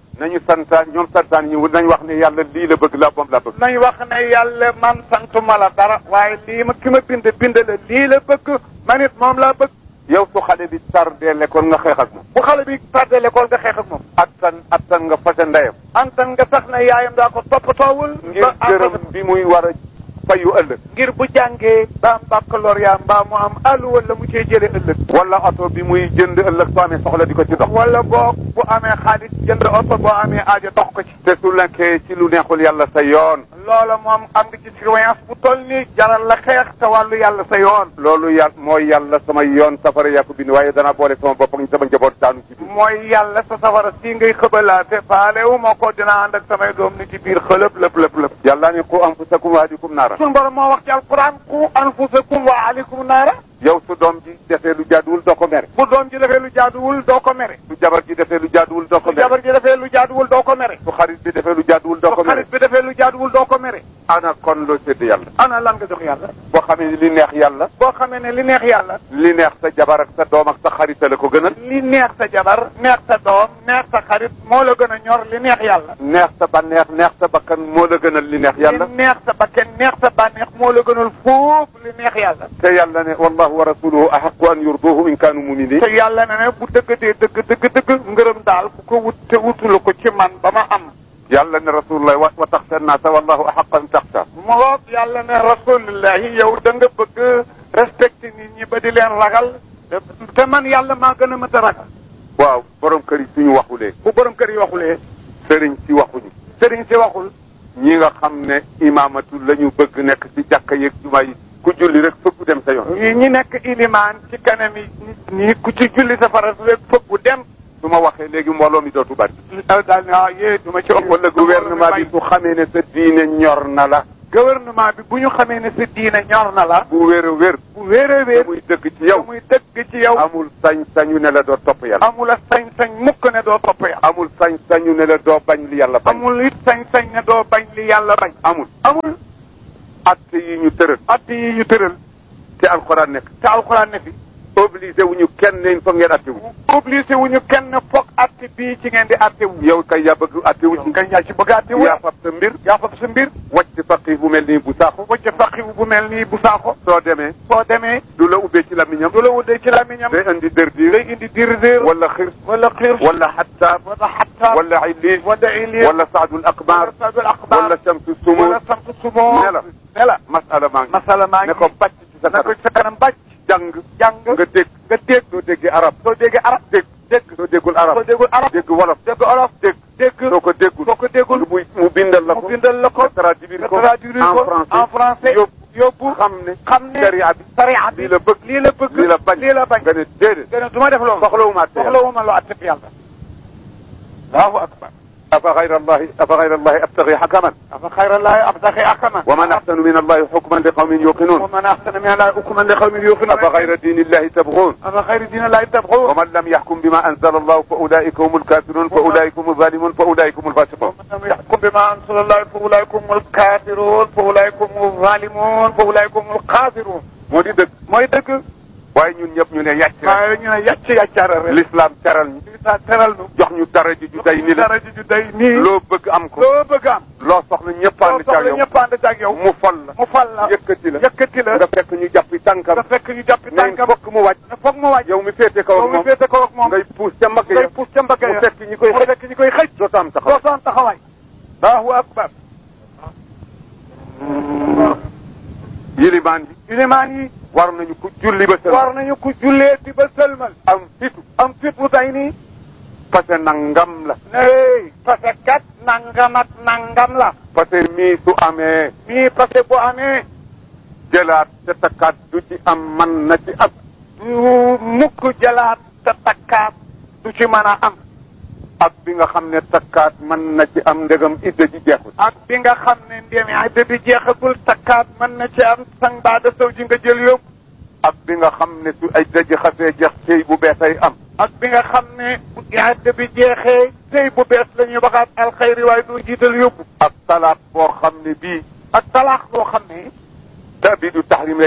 santaan ñoom santaan ñi nañ wax ne yàlla lii la bëgg la moom la bëgg nañ wax ne yàlla man santuma la dara waaye lii ma ki ma bind bind la lii la bëgg man it moom laa bëgg yow su xale bi tardé l'école nga xeex ak moom bu xale bi tardé l'école nga xeex ak moom attan attan nga fase ndeyam antan nga sax ne yaayam daa ko toppatoowul ngir gërëm bi muy war a fayu ëllëg ngir bu jàngee ba am baccalauréat mbaa mu am àllu wala mu cee jële ëllëg wala oto bi muy jënd ëllëg soo amee soxla di ko ci dox wala boo bu amee xaalis jënd oto boo amee aajo dox ko ci te su nekkee ci lu neexul yàlla sa yoon loola moom am nga ci surveillance bu toll nii jaral la xeex te wàllu yàlla sa yoon loolu yàlla mooy yàlla sama yoon safara yaa ko bind waaye danaa boole sama bopp ak sama njaboot daanu ci biir mooy yàlla sa safara si ngay xëbalaate faale wu ma ko dinaa ànd ak samay doom ni ci biir xëlëb lëpp lëpp lëpp yàlla ni qu anfusakum wa ahlikum naara suñu borom moo wax ci alquran ku anfusakum wa aleykum naara yow su doom ji defee lu jaaduwul doo ko mere bu doom ji defee lu jaaduwul doo ko mere su jabar ji defee lu jaaduwul doo ko bu mere jabar ji defee lu jaaduwul doo ko mere su xarit bi defee lu jaaduwul doo ko bu mere xarit bi defee lu jaaduwul doo ko mere ana kon loo sédd yàlla ana lan nga jox yàlla boo xamee ni li neex yàlla boo xamee ne li neex yàlla li neex sa jabar ak sa doom ak sa xarit la ko gënal li neex sa jabar neex sa doom neex sa xarit moo la gën a ñor li neex yàlla neex sa bànneex neex sa bakkan moo la gënal li neex yàlla li neex sa bakken neex sa bànneex moo la gënal foofu li neex yàlla te yàlla ne wallahu wa rasuluhu ahaqu an yurduhu in kaanu muminin te yàlla ne ne bu dëggatee dëgg dëgg dëgg ngërëm daal ku ko wut te wutulu ko ci man ba ma am yàlla ne rasulullah wa wa taxsha naasa wallahu ahaqu an taxsha moo yàlla ne rasulillahi yow da nga bëgg respecté nit ñi ba di leen ragal te man yàlla maa gën a mën a ragal waaw borom kër yi suñu waxulee bu borom kër yi waxulee sëriñ si waxuñu sëriñ si waxul ñi nga xam ne imaamatu la ñu bëgg nekk ci jàkka yeeg juma yi ku julli rek fëggu dem sa yoon yi ñi nekk ilimaan ci kanam yi nit ñi ku ci julli sa farat rek fëggu dem su ma waxee léegi mbooloo mi dootu bari daal ne ah yee du ma ci ëpp wala gouvernement bi su xamee ne sa diine ñor na la gouvernement bi bu ñu xamee ne sa diine ñor na la bu wér a wér bu wéeree te wéer muy dëgg ci yow muy dëgg ci yow amul sañ-sañu ne la doo topp yàlla amula sañ-sañ mukk ne doo topp yàlla amul sañ-sañu ne la doo bañ li yàlla bañ amul it sañ-sañ ne doo bañ li yàlla bañ amul amul atte yi ñu tëral att yi ñu tëral te alxuraan nekk te alxuraan ne fi obligé wu ñu kenn ne il faut ngeen atte wu obligé wu ñu kenn foog atte bii ci ngeen di atte wu yow kay yaa bëgg atte wu ci nga yaa ci bëgg atte wu yaa fab sa mbir yaa fab sa mbir wàcc faqih bu mel nii bu saaxu wacc faqiwu bu mel nii bu saako soo demee soo demee du la ubbee ci lamiñam du la wuddee ci làmmiñam day indi dër diir day indi dir dir wala xir wala xiir wala xattaab wala xattaab wala illiis wala ilir wala saadul akbar wala sadul axbaar wala samsu sumu wala samtu sumoo ne la ne la masala maa ngi masala maa ngi ne ko bàcc ci sa na ko kanam ci sa kanam bàcc jàng jàng nga dégg nga dégg soo déggee arab soo déggee arab dégg dégg soo déggul arab soo déggul arab dégg wolof dégg olof dégg dégg soo ko déggul soo ko déggul muy mu bindal la ko mu bindal la ko nga traduire nga ko traduire en ko français en français yóbbu yóbbu xam ne xam ne sharia bi sariya bi lii la bëgg lii la bëgg lii la bañ lii la bañ nga ne déedéet gën a du ma def loolu soxlawuma atte yàlla soxlawuma loo atteb yàlla allahu akbar afa gayra allahi afa gayra allahi abtagi xakaman afa xayra llahi abtaxi akama wa man axsanu min allahi xukman li qawmin yuqinun wa man axsana min allahi hukman li qawmin yuqinun afa gayra diini illahi tabgun afa xayra diina llahi tabxuun wa man lam yaxkum bima anzala allahu fa ulaika hum alkafirun fa ulaika hum alzalimun fa ulaika hum alfasiqun ومن لم يحكم بما انزل الله فاولئك هم الكافرون فاولئك هم الظالمون فاولئك هم القادرون moo di dëgg mooy dëgg waaye ñun ñëpp ñu ne yàcc rek waaye ñu ne yàcc yàccaaral rek l'islam teral ñu lisaa teral nu jox ñu dara ji ju day ni la dara ji ju day nii loo bëgg am ko loo bëgg am loo soxla ñëpp loo ànd ca soxla yow ñëpp ànd ak yow mu fol la mu fal la yëkkati la yëkkati la nga fekk ñu jàppi tànkam nga fekk ñu jàppi ne tànkam fokk mu wàcc ne foog mu wàcc yow mi féete kaw yow ak mi moom féete kaw ak moom ngay puus ca mbagg ngay ya puus ca mbagg mu ya fekk ñi koy mu xëj fekk ñi koy xëj dootu am taxaw doo soon taxawaay allahu akbar yilimaan yi ilimaan yi war nañu ku julli ba war nañu ku jullee di ba sëlmal am fitu am fit bu day nii parce que nangam la nee parce que kat nangam ak nangam la parce que mii su amee mii parce que bu amee jëlaat te takkaat du ci am man na ci ab du mukk jëlaat te takkaat du ci mën a am ak bi nga xam ne takkaat mën na ci am ndegam idda ji jeexul ak bi nga xam ne ndéemi idda bi jeexagul takkaat mën na ci am sang baada sow ji nga jël yóbbu ak bi nga xam ne su ay daji xasee jeex sëy bu beesay am ak bi nga xam ne bu idda bi jeexee sëy bu bees la ñuy waxaat alxayri waaye du jiital yóbbu ak talaaq boo xam ne bii ak talaax boo xam ne tabidu tahrim lay tabbi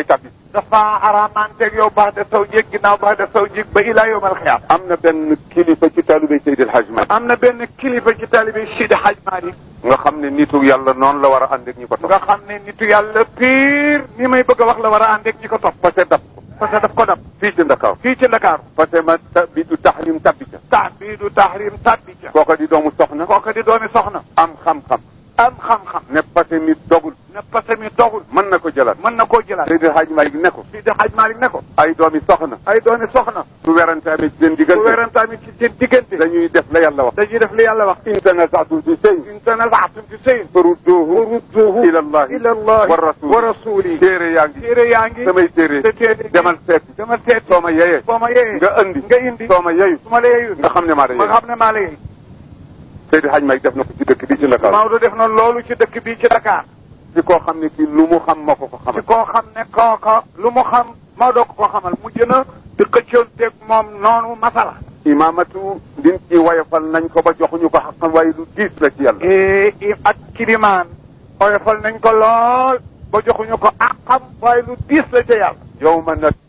dafa araamanteeg yow baax de saw jéeg ginnaaw baax de saw jéeg ba ilaa yawmal xiyaam am na benn kilifa ci taalibé Seydi El Hadj Malick am na benn kilifa ci taalibe Sidi Hadj Malick nga xam ne nitu yàlla noonu la war a ànd ak ñi ko topp nga xam ne nitu yàlla pire ni may bëgg a wax la war a ànd ak ñi ko topp parce que daf ko parce que daf ko dab fii ci Ndakaaru fii ci Ndakaaru parce que ma ta bi du taxrim tabbi ca tax bii du tahrim tabbi ca kooka di doomu soxna kooku di doomi soxna am xam-xam am xam-xam ne parce que mi dogul ne parce que mi dogul mën na ko jëlaat mën na koo jëlaat Seydi El Hadj Malick ne ko Sidi Hadj Malick ne ko ay doomi soxna ay doomi soxna su werante amee ci seen bu diggante werantaami ci seen diggante dañuy def la yàlla wax dañuy def li yàlla wax in tanaza'tum fi shay'in in tanaza'tum fi shay'in farudduhu farudduhu ila allahi ila allahi wa rasuli wa rasuli téere yaa ngi téere yaa ngi samay téere te téere demal seeti demal seet soo ma yeyee soo ma yeyee nga indi nga indi soo ma yeyu su ma la yeyul nga xam ne maa da ma yey xam ne maa la yey Seydi El Hadj Malick def na ko ci dëkk bi ci Ndakaaru Maodo def na loolu ci dëkk bii ci Dakar ci koo xam ne kii lu mu xam moo ko ko ci xamal koo xam ne kooka lu mu xam Maodo ko ko xamal mujj na di xëccoonteeg moom noonu masala imaamatu liñ ci wayafal nañ ko ba joxuñu ko xaqam waaye lu diis la ci yàlla i ak kilimaan oyofal nañ ko lool ba joxuñu ko àqam waaye lu diis la ca yàlla yow ma nag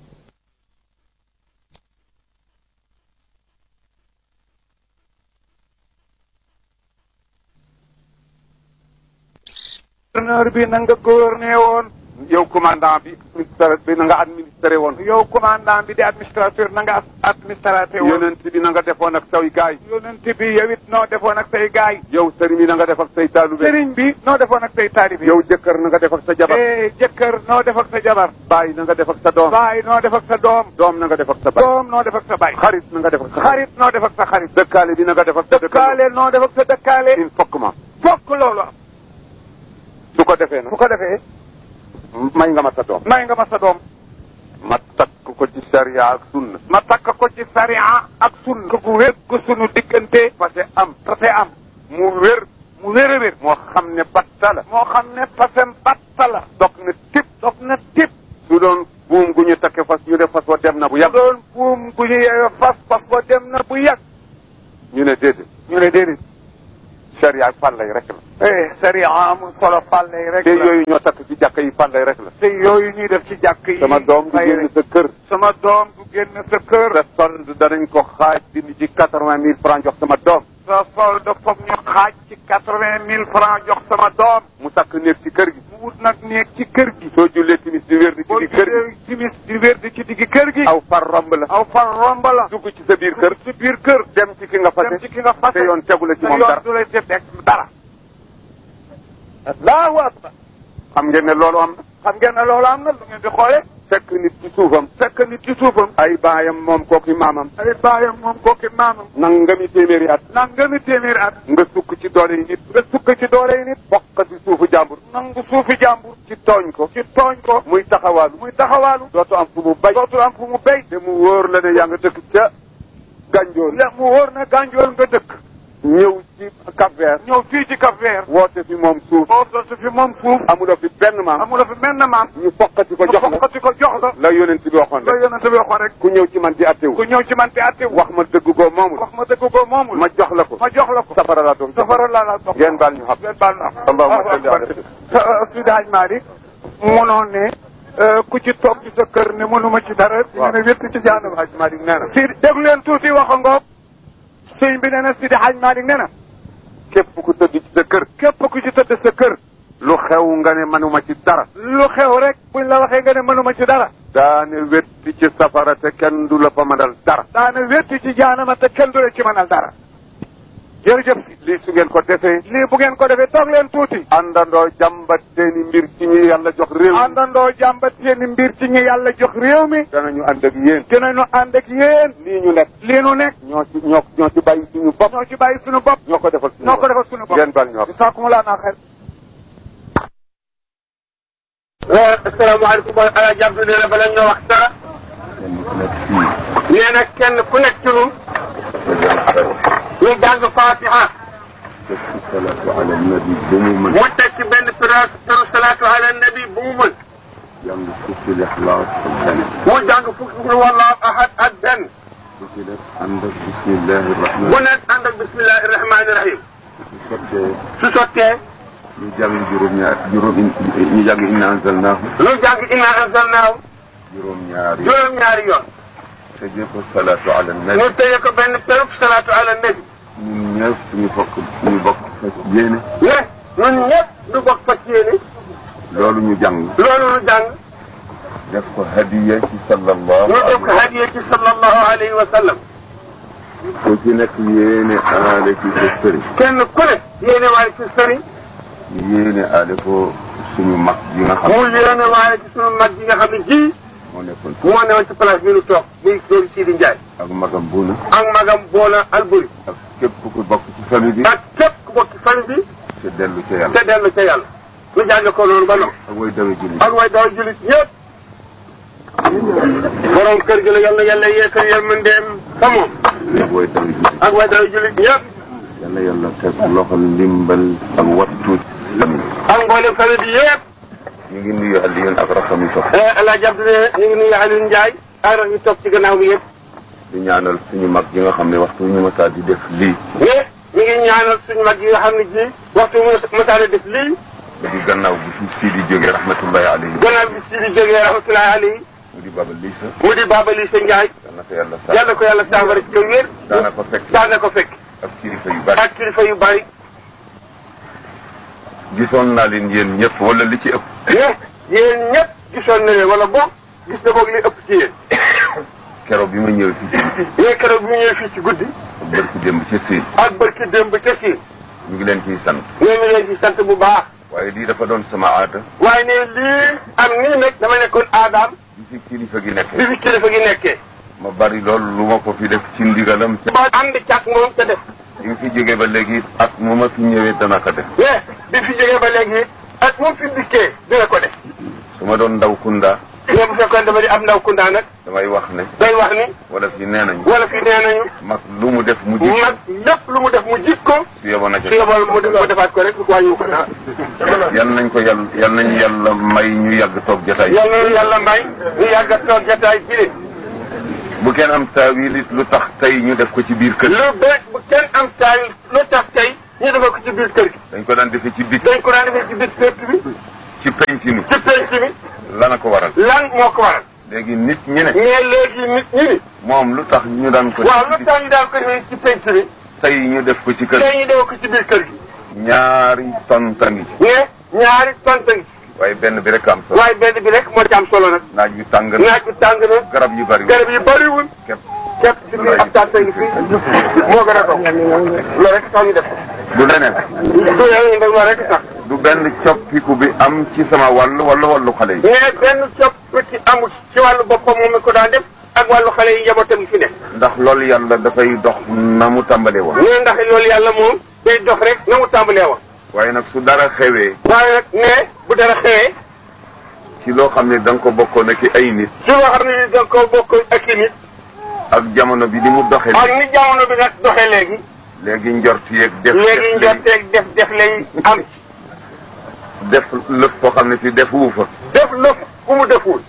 gouverneur bi na nga gouverner woon yow commandant bi ministère bi na nga administré woon yow commandant bi di administrateur na nga administrateur woon yonent bi na nga defoon ak say gaay yonent bi yow it noo defoon ak say gaay yow sëriñ bi na nga def ak say taalube sëriñ bi noo defoon ak say taalibe yow jëkkër na nga def ak sa jabar eh jëkkër noo def ak sa jabar baay na nga def ak sa doom baay noo def ak sa doom doom na nga def ak sa baay doom noo def ak sa baay xarit na nga def ak sa xarit noo def ak sa xarit dëkkaale bi na nga def ak sa dëkkaale noo def ak sa dëkkaale il faut que ma fokk loolu am su ko defee bu nag ko defee may nga ma sa doom may nga ma sa doom ma takk ko ci sharia ak sunna ma takk ko ci sariya ak sunna gu wér gu sunu diggante parce que am parce que am mu wér mu wér a wér moo xam ne batta la moo xam ne pasem batta la dog na tip dog na tip su doon buum gu ñu takke fas ñu ne fas wa dem na bu yàgg doon buum gu ñu yeewe fas fas ba dem na bu yàgg ñu ne déedéet ñu ne déedéet sharia ak fàllay rek la eh sariya amul solo fàlle yi rek te la yooyu ñoo takk ci jàkka yi fàllay rek la te yooyu ñuy def ci jàkk yi sama doom du fay génn rek. sa kër sama doom du génn sa kër sa solde danañ ko xaaj dindi ci quatre-vingt mille francs jox sama doom sa solde foog ñu xaaj ci quatre-vingt mille francs jox sama doom mu takk néeg ci kër gi mu wut nag néeg ci kër gi soo jullee timis di wér di ci boo di kër gi gisee timis di wér di ci diggi kër gi aw far romb la aw fan romb la dugg ci sa biir kër ci biir kër dem ci ki nga fase dem ci ki nga fase te yoon tegu la ci te moom yoon dara du lay ci teg dara allahu akbar xam ngeen ne loolu am na xam ngeen ne loolu am na lu ngeen di xoole fekk nit ci suufam fekk nit ci suufam ay baayam moom kooki maamam ay baayam moom kooki maamam nangami téeméeri at nangami téeméeri at nga sukk ci doole yi nit nga sukk ci doole yi nit bokk ci suufu jàmbur nangu suufi jàmbur ci tooñ ko ci tooñ ko muy taxawaalu muy taxawaalu dootu am fu mu bay dootul am fu mu béy te mu wóor la ne yaa nga dëkk ca gànjool le mu wóor na gànjool nga dëkk ñëw ci Cap Vert ñëw fii ci Cap Vert woote fi moom suuf boo sotti fi moom suuf amuloo fi benn maam amula fi menn maam ñu foqati ko jox la fokkati ko jox la la yonent bi waxoon la rek yonent bi waxoon rek ku ñëw ci man di attewu ku ñëw ci man te atte wax ma dëgg goo moomul wax ma dëgg ko moomul ma jox la ko ma jox la ko safara laa doon safara laa la dox ngeen baal ñu xam ngeen baal na Allahumma salli ala Seydi Hadj Malick mënoon ne ku ci toog ci sa kër ne mënuma ci dara ñu ne wétt ci jaanam Hadj Malick nee na si déglu leen tuuti wax ngoog sëñ bi nee na Seydi Hadj Malick nee na képp ku tëdd ci sa kër képp ku ci tëdd sa kër lu xew nga ne manuma ci dara lu xew rek buñ la waxee nga ne mënuma ci dara daane wetti ci safara te kenn du la fa mënal dara daana wétti ci jaanama te kenn du la ci mënal dara jërëjëf si lii su ngeen ko defee lii bu ngeen ko defee toog leen tuuti àndandoo jàmbat seeni mbir ci ñi yàlla jox réew mi àndandoo jàmbat seeni mbir ci ñi yàlla jox réew mi danañu ànd ak yéen dinañu ànd ak yéen lii ñu nekk lii nu nekk ñoo ci ñoo ñoo ci bàyyi suñu bopp ñoo ci bàyyi suñu bopp ñoo ko defal suñu ñoo ko bopp defal suñu bopp ngeen bal ñor saakumulaa naa xel asalaamaaleykum ala jàpp nee na bala ñoo wax dara nee na kenn ku nekk ci ñun ñu jàng fatiha salaatu ala nabi ba mu mën mu teg ci benn période turu salaatu ala nabi bu mu mën jàng fukki lixlaas ak benn mu jàng fukki qul wallahu ahad ak benn bu ci def ànd ak bismillahi rahman bu nekk ànd ak bismillahi rahmaani rahim su sottee su sottee ñu jàng juróom ñaar juróom ñu jàng inna anzalnaahu ñu jàng inna anzalnaahu juróom-ñaari juróom-ñaari yoon tëjee ko salaatu ala nabi ñu tëye ko benn perub salaatu ala nabi ñun ñëpp ñu bokk ñu bokk fas yéene ne ñun ñëpp du bokk fas yéene loolu ñu jàng loolu nu jàng def ko hadiya ci sallallahu ñu def ko alayhi hadiya ci sallallahu alayhi wa sallam ku ci nekk yéene aale ci sa sëriñ kenn ku ne yéene waaye ci sëriñ ñu yéene aale ko suñu mag ji nga xam mu yéene waaye ci sunu mag yi nga xam ne ji moo nekkoon moo newoon ci place bi nu toog muy loolu Sidi Ndiaye ak magam buuna ak magam Boona Alburi ak képp ku bokk ci famille bi ak képp ku bokk ci famille bi te dellu ca yàlla te dellu ca yàlla nu jàng ko loolu ba noonu ak way dawe julli ak way daw julit ñëpp borom kër gi la yal na yàlla yeesal yërmandeem fa moom ak way dawe julli ak way daw julit ñëpp yàlla yàlla teg loxo ndimbal ak wattu lamiñ ak mboolem famille bi yëpp ñu ngi nuyu Alioune ak raxam yi topp El Hadj Abdoulaye ñu ngi nuyu Aliou Ndiaye ak rak ñu toog ci gannaaw bi yëpp di ñaanal suñu mag yi nga xam ne waxtu ñu masaa di def lii mais ñu ngi ñaanal suñu mag yi nga xam ne ji waxtu mu masaale def lii di gannaaw bu fi sii di jógee rahmatullahi alayhi gannaaw bi si di jógee rahmatullahi alayhi mu di Baba Lissa mu di Baba Lissa Ndiaye yal na ko yàlla sax yàlla ko yàlla saafara ci ko wér daana ko fekk daana ko fekk ak kilifa yu bari ak kilifa yu bari gisoon naa leen yéen ñëpp wala li ci ëpp mais yéen ñëpp gisoon na leen wala boog gis na boog li ëpp ci yéen keroog bi ma ñëwee fii ci yéen keroog bi mu ñëwee fii ci guddi ak barki démb ci siin ak barki démb ca siin ñu ngi leen ciy sant ñoo ngi leen ci sant bu baax waaye lii dafa doon sama aada waaye ne lii am nii nag dama nekkoon aadaam bi fi kilifa gi nekk bi fi kilifa gi nekkee ma bari loolu lu ma ko fi def ci ndigalam ca ba ànd càkk moom te def bi nga fi jógee ba léegi at mu ma fi ñëwee dana ko def mais bi fi jógee ba léegi ak moom fi dikkee dina ko def su ma doon ndaw kunda mais bu fekkoon dama di am ndaw kundaa nag damay wax ne day wax ni wala fi nee nañu wala fi nee nañu mag lu mu def mu ji mag lépp lu mu def mu jik ko su yeboon na ca su yebal mu mu defaat ko rek wàññiwu ko dara yal nañ ko yàlla yal nañu yàlla may ñu yàgg toog jotaay yal na yàlla may ñu yàgg a toog jataay bi de bu kenn am taawil it lu tax tey ñu def ko ci biir kër lu bees bu kenn am taay lu tax tey ñu defal ko ci biir kër gi dañ ko daan defee ci bit dañ ko daan defee ci biir kër bi ci penc mi ci penc mi lana ko waral lan moo ko waral léegi nit ñi ne mais léegi nit ñi ni moom lu tax ñu daan ko waaw lu tax ñu daan ko defee ci penc mi tey ñu def ko ci kër tey ñu defal ko ci biir kër gi ñaari tonta ngi ci mais ñaari tonta ngi waaye benn bi rek am solo waaye benn bi rek moo ci am solo nag naaj wi tàng na naaj bi tàng na garab yu bari garab yi bëriwul képp képp ci biir ab tànta ngi fii moo gën a toog loolu rek tax ñu def ko du leneen du yàlla nag loolu rek tax du benn coppiku bi am ci sama wàll wala wàllu xale yi mais benn coppiti amul ci wàllu boppam moom mi ko daan def ak wàllu xale yi njabootam gi fi nekk ndax loolu yàlla dafay dox na mu tàmbalee woon mais ndax loolu yàlla moom day dox rek na mu tàmbalee woon waaye nag su dara xewee waaye nag ne bu dara xewee ci loo xam ne da nga ko bokkoon ak ay nit su loo xam ne ni da nga koo bokk ak i nit ak jamono bi ni mu doxee ak ni jamono bi nag doxee léegi léegi njort yeeg def léegi njorteeg def def lay am def lëf koo xam ne fi def wu fa def lëf ku mu deful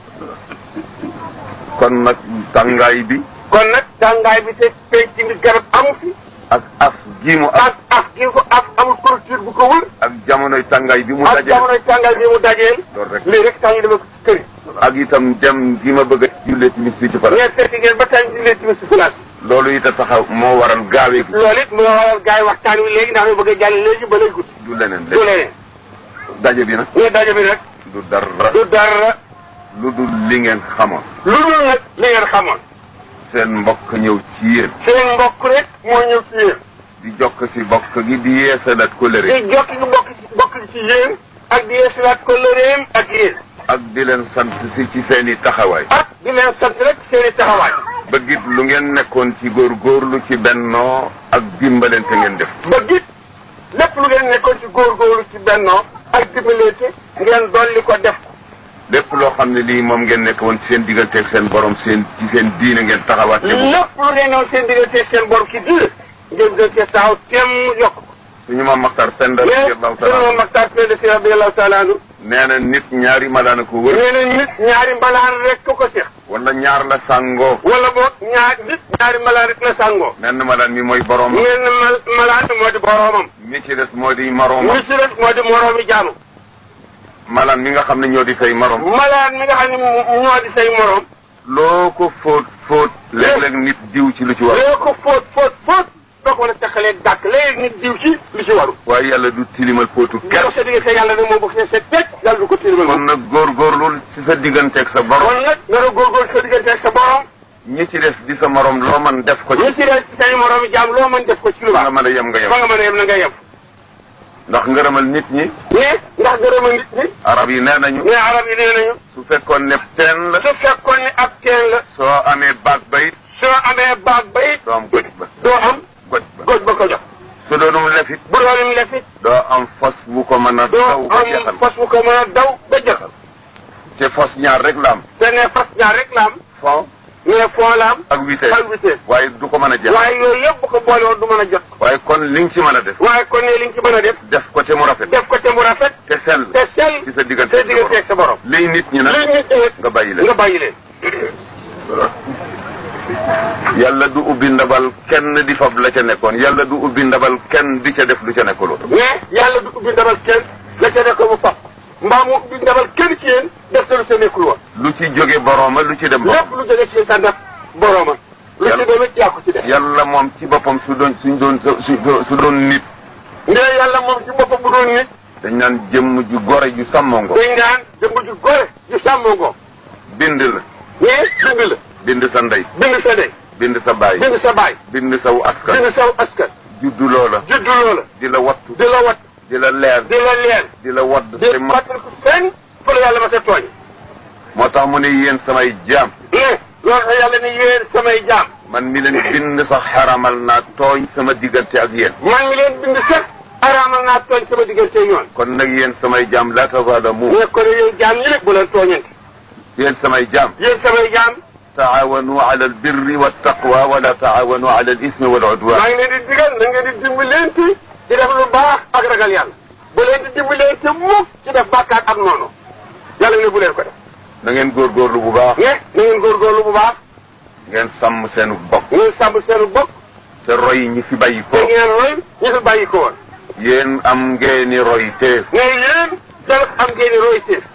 kon nag tàngaay bi kon nag tàngaay bi te penc mi garab amu fi ak af gi mu ak ak af gi ko af amul clôture bu ko wër ak jamonoy tàngaay bi mu ak dajee jamonoy tàngaay bi mu dajeel loolu rek lii rek tax ñu demee ko ci kër yi ak itam dem gi ma bëgg a jullee timis fii ci pare ngeen fekk ngeen ba tey ñu leen ci si place loolu it a taxaw moo waral gaawee gi loolu it mu nga waral gars yi waxtaan wi léegi ndax ñu bëgg a jàll léegi ba lay gudd du leneen du léegi leneen daje bi nag ñu daje bi nag du dara du dara lu dul li ngeen xamoon lu dul nag li ngeen xamoon seen mbokk ñëw ci yéen seen mbokk rek moo ñëw ci yéen di jokk ci bokk gi di yeesalat kóllëre di jokki gi bokk ci bokk ci yéen ak di yeesalaat ko lëreem ak yéen ak di leen sant si ci seen i taxawaay ak di leen sant rek seen i taxawaay ba git lu ngeen nekkoon ci góorgóorlu ci bennoo ak dimbalante ngeen def ba gis lépp lu ngeen nekkoon ci góorgóorlu ci bennoo ak dimbalante ngeen dolli ko def ko lépp loo xam ne lii moom ngeen nekk woon ci seen digganteeg seen borom seen ci seen diine ngeen taxawaat te bu lépp lu ngeen newoon seen diggante seen borom ci diir ngeen gën cee taxaw teem yokk ko suñu maam Maxtar Penda mais radiyallahu sunu taala Maxtaar Penda Si radiyallahu taala anhu nee na nit ñaari malaana ko wër nee na nit ñaari mbalaan rek ko ko seex wala ñaar la sàngoo wala boog ñaar nit ñaari mbalaan rek la sàngoo menn malaan mi mooy borom ngeen mal malaan moo di boroomam mi ci des moo di moroom mi ci des moo di moroomi jaamu malaan mi nga xam ne ñoo di say morom malaan mi nga xam ne ñoo di say morom loo ko fóot fóot léeg-léeg nit diw ci lu ci war loo ko fóot fóot fóot doo ko mën a teqalee dàkk léegi nit diw ci lu ci waru waaye yàlla du tilimal póotu kenn kenn sa diggante yàlla nag moom bu see set teg yàlla du ko tilimal kon nag góorgóorlu ci sa digganteeg sa borom kon nag nga doon góorgóorlu sa diggante ak sa borom ñi ci des di sa morom loo man def ko ñi ci ci des say morom yi jaam loo mën def ko ci lu fa nga baax mën a yem nga yem fa nga mën a yem na nga yem ndax ngërëmal nit ñi mais ndax gërëma nit ñi arab yi nee nañu mais arab yi nee nañu su fekkoon ne teen la su fekkoon ne ab teen la soo amee baag bay soo amee baag ba it doo am goj ba doo am goj ba goj ba ko jox su doonum lefit bu doonum lefit doo am fos bu ko mën a doo daw ba am jeexal fas bu ko mën a daw ba jeexal te fos ñaar rek la am te ne fas ñaar rek la am fond mais foo la am ak vitesse ak vitesse waaye du ko mën a jeexal waaye yooyu yëpp bu ko boole woon du mën a jot waaye kon li nga ci mën a def waaye kon ne li nga ci mën a def def ko te mu rafet def ko te mu rafet te sell te sell ci sa diggante sa diggante ak sa borom liy nit ñi nag li nit ñi nga bàyyi leen nga bàyyi leen yàlla du ubbi ndabal kenn di fab la ca nekkoon yàlla du ubbi ndabal kenn di ca def lu ca nekkuloo mais yàlla du ubbi ndabal kenn la ca nekk mu fab mbaa mu ubbi ndabal kenn ci yéen def te lu sa nekkul woon lu ci jóge borooma lu ci dem lépp borom lu jóge ci sa ndab borooma lu ci Yàlla- demee yaa ko ci def yàlla moom ci boppam su doon suñ doon su su doon nit ndee yàlla moom ci boppam bu doon nit dañ naan jëmm ju gore ju sàmmongo dañ naan jëmb ju gore ju sàmmoo ngoo bind la mais bind la bind sa ndey bind sa ndey bind sa baay bind sa baay bind saw askan bind saw askan juddu loola juddu loola di la wattu di la wat di la leer di la leer di la wadd di te ma fàttali ko fenn fa la yàlla ma sa tooñ moo tax mu ne yéen samay jaam mais loolu tax yàlla ne yéen samay jaam man mi leen bind sax xaramal naa tooñ sama diggante ak yéen man mi leen bind sax araamal naa tooñ sama diggante ñoon kon nag yéen samay jaam la tazalamu mais kon yéen jaam ñi nag bu leen tooñante yéen samay jaam yéen samay jaam taawanu ala albirri waltaqwa wala taawanu ala alismi waludwan maa ngi leen di digal na ngeen di dimbalante ci def lu baax ak ragal yàlla bu leen di dimbalante mukk ci def bàkkaar ak noonu yàlla ne bu leen ko def na ngeen góorgóorlu bu baax mais na ngeen góorgóorlu bu baax ngeen sàmm seenu bokk ngeen sàmm seenu bopp te roy ñi fi bàyyi ko te ngeen roy ñi fi bàyyi ko woon yéen am ngeeni roy teef mais yéen dal am ngeen di roy téef